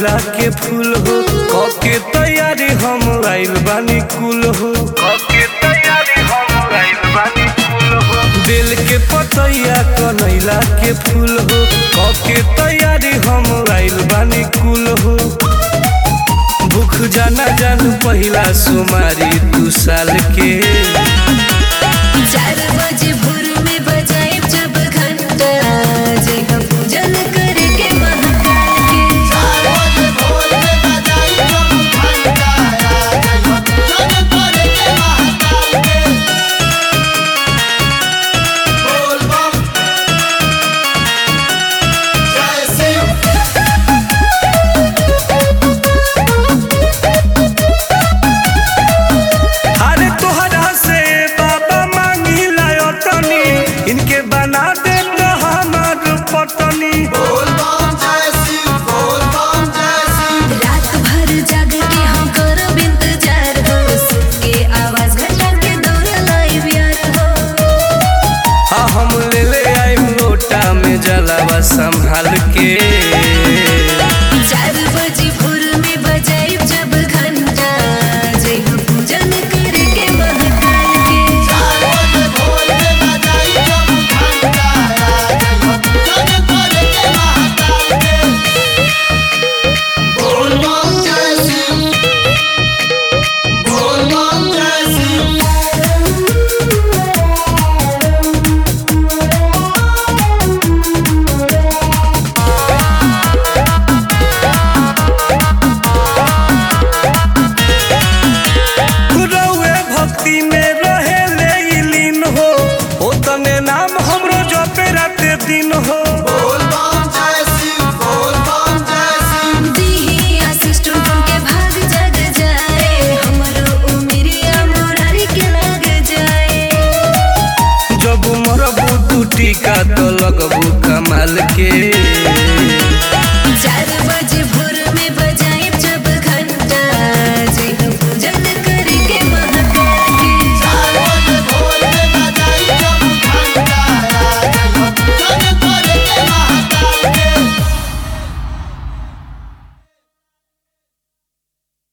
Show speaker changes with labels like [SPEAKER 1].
[SPEAKER 1] कनैला के फूल हो कके तैयारी हम आइल बानी कुल हो कके तैयारी हम आइल बानी कुल हो दिल के पतैया कनैला के फूल हो कके तैयारी हम आइल बानी कुल हो भूख जाना जान पहिला सुमारी दू साल के
[SPEAKER 2] चार बजे भोर में बजाए जब घंटा जय हम पूजन करके महाकाल के
[SPEAKER 1] अरे तोहरा से बाबा मांगी लायो तनी इनके बना दे तो हमार पतनी
[SPEAKER 2] रात भर जाग के हम करब इंतजार हो सुन के आवाज घटा के दौड़ लाइव यार हो
[SPEAKER 1] हाँ हम ले ले आई लोटा में जलावा संभाल के
[SPEAKER 2] चार बजे भोर में बजाए जब घंटा जय हम पूजन करके महाकाल के
[SPEAKER 1] रउए भक्ति में रहे ले ई लीन हो ओ तने नाम हमरो जपे राते दिन हो
[SPEAKER 2] दीही आशीष टुनटुन के भाग जग जाए हमरो उमरिया मोरारी के लग जाए
[SPEAKER 1] जब मरबू तू टीका तो